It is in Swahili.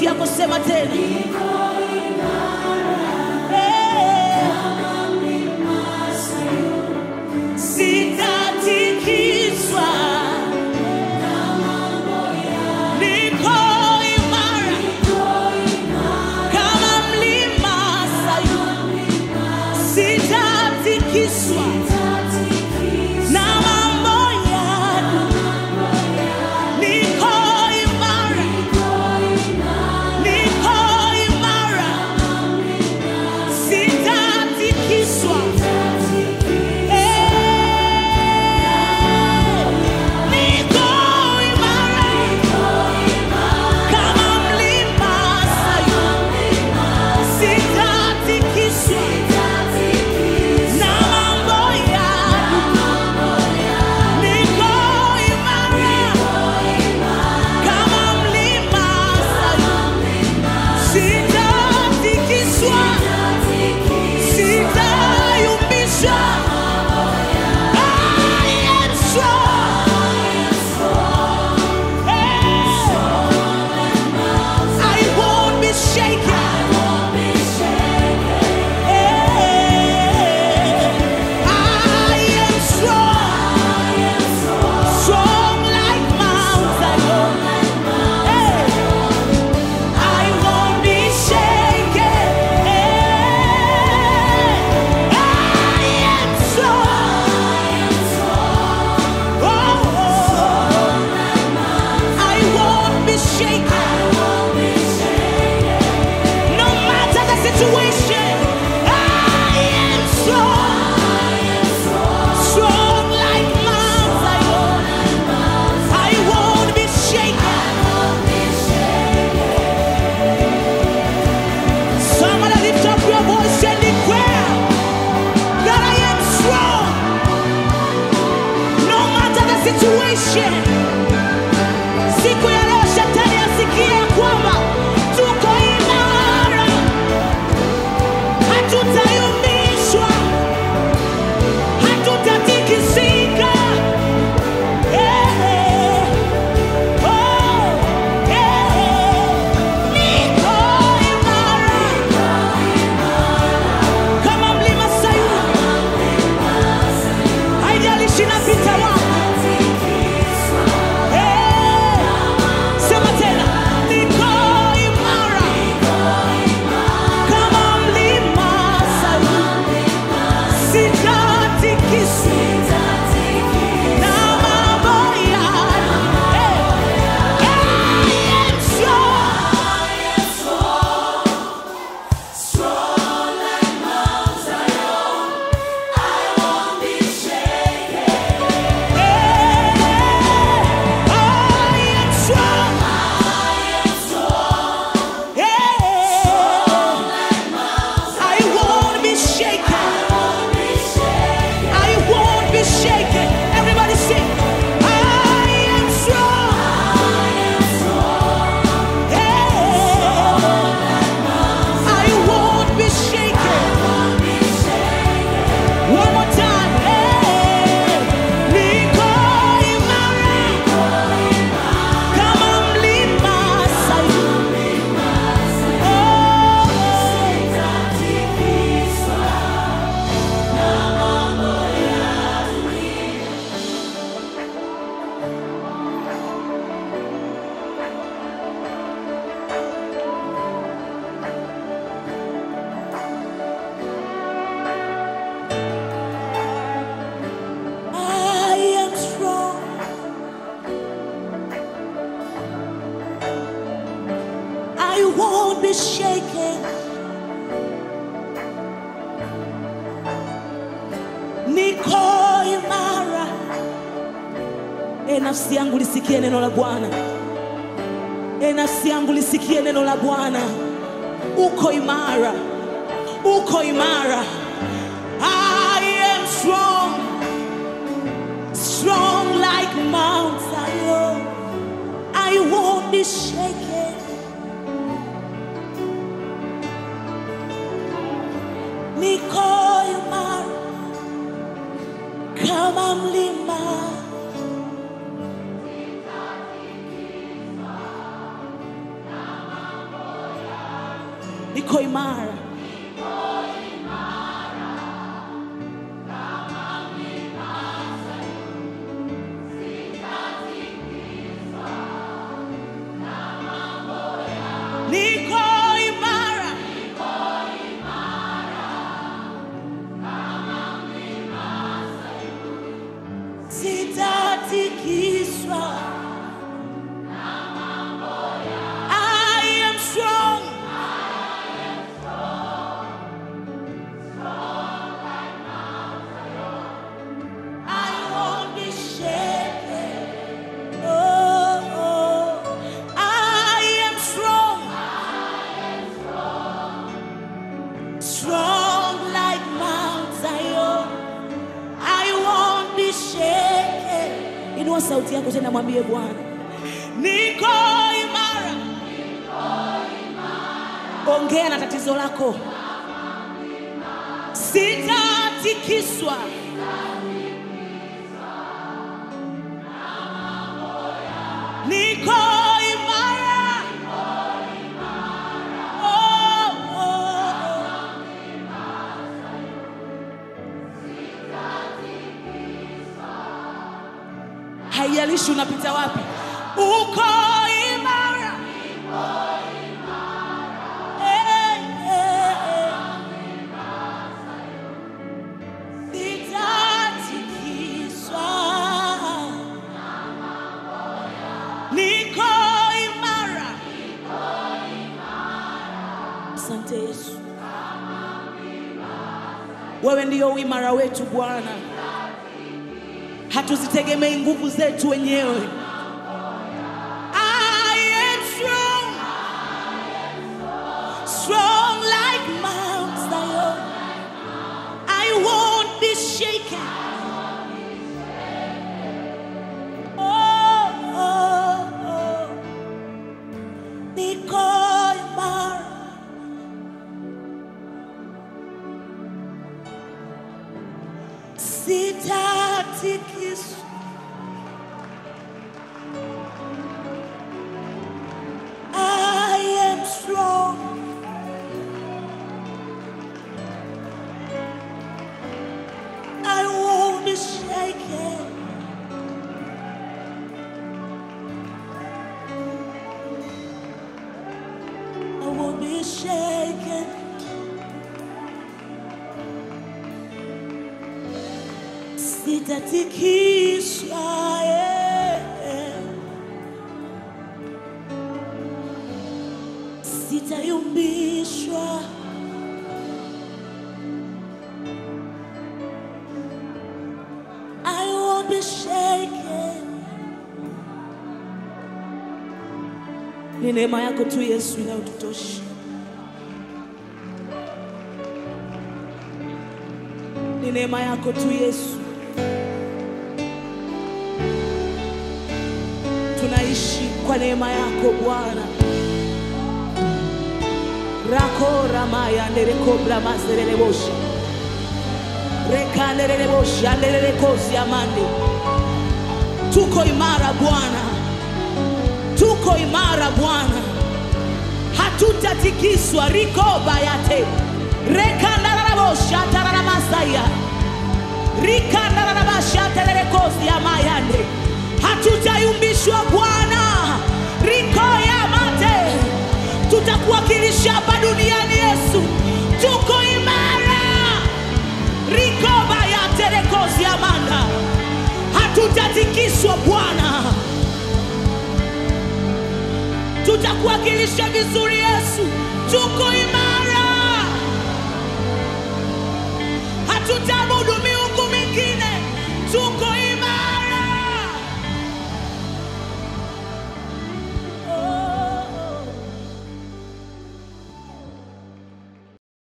yako, sema tena. Eh, Sitatikiswa, niko imara kama mlima Sayuni, sitatikiswa na mambo ya niko imara, niko imara, sitatikiswa. Eh, niko imara kama mlima Sayuni, sitatikiswa na mambo ya niko imara kama mlima Sayuni, sitatikiswa, sitayumbishwa. I am strong. Hey. I won't be shaken. Hey. I am strong. Strong like Mount Zion. Hey. I won't be shaken. Hey. I am strong. Oh, I won't be shaken. No matter the situation, I am strong. Strong like Mount Zion. I won't be shaken. Somebody lift up your voice and declare that I am strong. No matter the situation. Siku ya leo shetani asikie kwamba tuko imara, hatutayumbishwa, hatutatikisika. Eh, oh, eh, niko imara kama mlima Sayuni, haijalishi napita wapi. Eh, sema tena, niko imara kama mlima Sayuni, sitatikiswa na mambo ya eh, I am strong. One more time, hey, niko imara kama mlima Sayuni. Oh, I am strong. I won't be shaken. Niko imara. E nafsi yangu lisikie neno la Bwana. E nafsi yangu lisikie neno la Bwana. Uko imara. Uko imara. I am strong. strong like Mount Zion. I won't be shaken. Niko imara kama mlima. niko imara niko imara sitatikiswa I am strong I won't be shaken. Oh, oh. I am strong. Strong like Mount Zion. I won't be shaken. Inua sauti yako tena mwambie Bwana. Niko imara. Ongea na tatizo lako. Sitatikiswa. Niko imara. Oh, oh, oh. haijalishi unapita wapi, uko imara. Eh, eh, eh. Sitatikiswa. Niko imara. Asante Yesu, wewe ndiyo uimara wetu Bwana hatuzitegemei nguvu zetu wenyewe. I am strong, strong like Mount Zion. I won't be shaken. Oh, oh, oh. Niko imara. Sitatikiswa. I am strong. I won't be shaken. I won't be shaken. Sitatikiswa. yeah. Sitayumbishwa. I won't be shaken. Ni neema yako tu Yesu inayotutosha. Ni neema yako tu Yesu. Tunaishi kwa neema yako Bwana. Rako ramaya ndereko bramaserele bosha. Rekanderele bosha nderele kosi amande. Tuko imara Bwana. Tuko imara Bwana. Hatutatikiswa riko bayate. Rekandarala bosha tarala masaya. Rikandarala basha terele kosi amayande. Hatutayumbishwa Bwana. Riko ya mate. Tutakuwakilisha hapa duniani Yesu. Tuko imara. Rikoba ya terekozi amanda, hatutatikiswa Bwana, tutakuwakilisha vizuri Yesu. Tuko imara, hatutaabudu